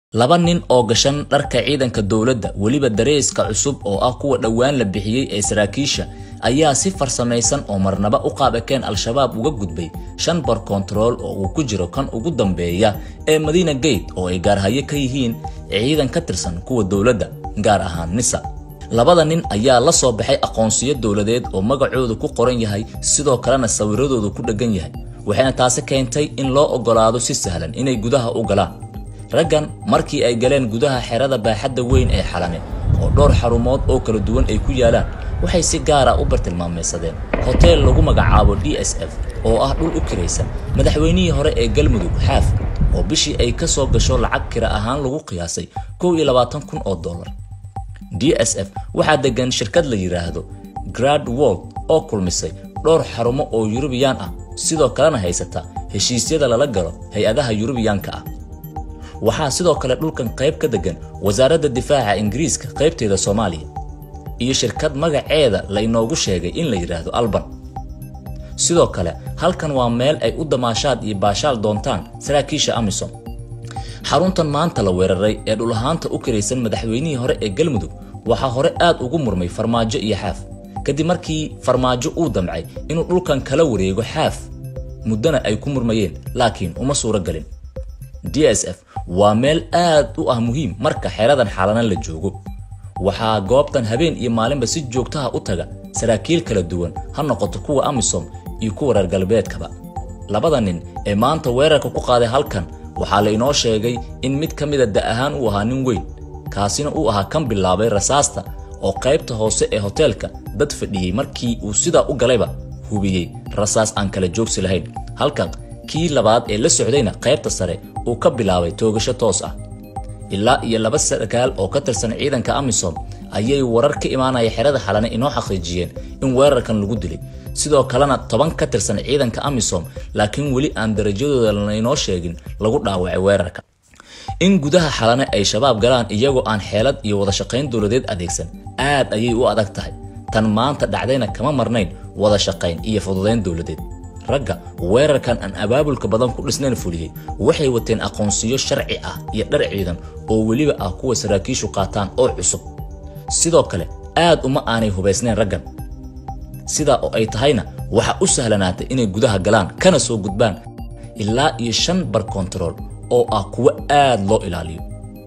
laba nin oo gashan dharka ciidanka dowladda weliba dareeska cusub oo ah kuwa dhowaan la bixiyey ee saraakiisha ayaa si farsamaysan oo marnaba u qaabakeen al-shabaab uga gudbay shan bar kontarool oo uu ku jiro kan ugu dambeeya ee madiina gate oo ay gaarhayo ka yihiin ciidan ka tirsan kuwa dowladda gaar ahaan nisa labada nin ayaa la soo baxay aqoonsiyo dowladeed oo magacoodu ku qoran yahay sidoo kalena sawiradoodu ku dheggan yahay waxayna taasi keentay in loo oggolaado si sahlan inay gudaha u galaan raggan markii ay galeen gudaha xerada baaxadda weyn ee xalame oo dhowr xarumood oo kala duwan ay ku yaalaan waxay si gaara u bartilmaameysadeen hoteel lagu magacaabo d s f oo ah dhul u kiraysan madaxweynihii hore ee galmudug xaaf oo bishii ay ka soo gasho lacag kira ahaan lagu qiyaasay kow iyo labaatan kun oo dollar d s f waxaa degan shirkad la yidhaahdo grad wold oo kulmisay dhowr xarumo oo yurubiyaan ah sidoo kalena haysata heshiisyada lala galo hay-adaha yurubiyaanka ah waxaa sidoo kale dhulkan qayb ka degan wasaaradda difaaca ingiriiska qaybteeda soomaaliya iyo shirkad magaceeda laynoogu sheegay in la yidhaahdo alban sidoo kale halkan waa meel ay u damaashaad iyo baashaal doontaan saraakiisha amisom xaruntan maanta la weeraray ee dhul ahaanta u kiraysan madaxweynihii hore ee galmudug waxaa hore aad ugu murmay farmaajo iyo xaaf kadib markii farmaajo uu damcay inuu dhulkan kala wareego xaaf muddona ay ku murmayeen laakiin uma suuro galin d s f waa meel aad u ah muhiim marka xeradan xalana la joogo waxaa goobtan habeen iyo maalinba si joogtaha u taga saraakiil kala duwan ha noqoto kuwa amisom iyo kuwa reer galbeedkaba labada nin ee maanta weerarka ku qaaday halkan waxaa la inoo sheegay in mid ka mida da ahaan uu ahaa nin weyn kaasina uu ahaa kan bilaabay rasaasta oo qaybta hoose ee hoteelka dad fadhiyey markii uu sidaa u galayba hubiyey rasaas aan kala joogsi lahayn halka kii labaad ee la socdayna qaybta sare uu ka bilaabay toogasho toos ah ilaa iyo laba sarkaal oo ka tirsan ciidanka amisom ayay warar ka imaanaya xerada xalane inoo xaqiijiyeen in weerarkan lagu dilay sidoo kalena toban ka tirsan ciidanka amisom laakiin weli aan darajadooda laynoo sheegin lagu dhaawacay weerarka in gudaha xalane ay shabaab galaan iyagoo aan xeelad iyo wada shaqayn dowladeed adeegsan aad ayay u adag tahay tan maanta dhacdayna kama marnayn wada shaqayn iyo fududayn dowladeed ragga weerarkan aan abaabulka badan ku dhisnayn fuliyey waxay wateen aqoonsiyo sharci ah iyo dhar ciidan oo weliba ah kuwa saraakiishu qaataan oo cusub sidoo kale aad uma aanay hubaysnayn raggan sidaa oo ay tahayna waxa u sahlanaatay inay gudaha galaan kana soo gudbaan ilaa iyo shan bar kontarool oo ah kuwo aad loo ilaaliyo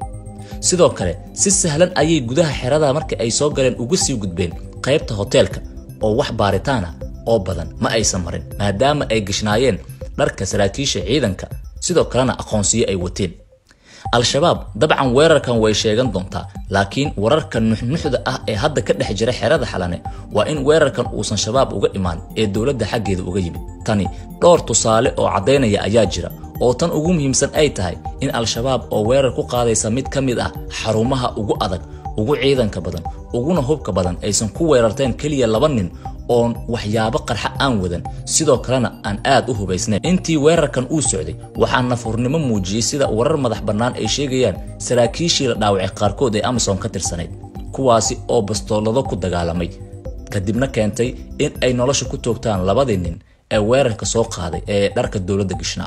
sidoo kale si sahlan ayay gudaha xerada marka ay soo galeen uga sii gudbeen qaybta hoteelka oo wax baaritaana oo badan ma aysan marin maadaama ay gashnaayeen dharka saraakiisha ciidanka sidoo kalena aqoonsiyo ay wateen al-shabaab dabcan weerarkan way sheegan doontaa laakiin wararka nuxnuxda ah ee hadda ka dhex jira xerada xalane waa in weerarkan uusan shabaab uga imaan ee dowladda xaggeeda uga yimid tani dhowr tusaale oo caddaynaya ayaa jira oo tan ugu muhiimsan ay tahay in al-shabaab oo weerar ku qaadaysa mid ka mid ah xarumaha ugu adag ugu ciidanka badan uguna hubka badan aysan ku weerarteen keliya laba nin oon waxyaabo qarxa aan wadan sidoo kalena aan aad u hubaysnayn intii weerarkan uu socday waxaa nafurnimo muujiyey sida warar madax bannaan ay sheegayaan saraakiishii la dhaawacay qaarkood ee amison ka tirsanayd kuwaasi oo bastoolado ku dagaalamay kadibna keentay in ay nolosha ku toogtaan labadii nin ee weerarka soo qaaday ee dharka dowladda gishnaa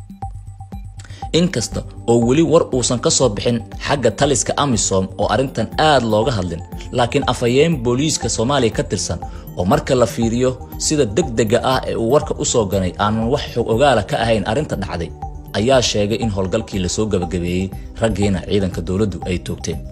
inkasta oo weli war uusan ka soo bixin xagga taliska amisom oo arrintan aad looga hadlin laakiin afhayeen booliiska soomaaliya ka tirsan oo marka la fiiriyo sida degdega ah ee uu warka u soo ganay aanan wax xog ogaala ka ahayn arrinta dhacday ayaa sheegay in howlgalkii lasoo gabagabeeyey raggiina ciidanka dowladdu ay toogteen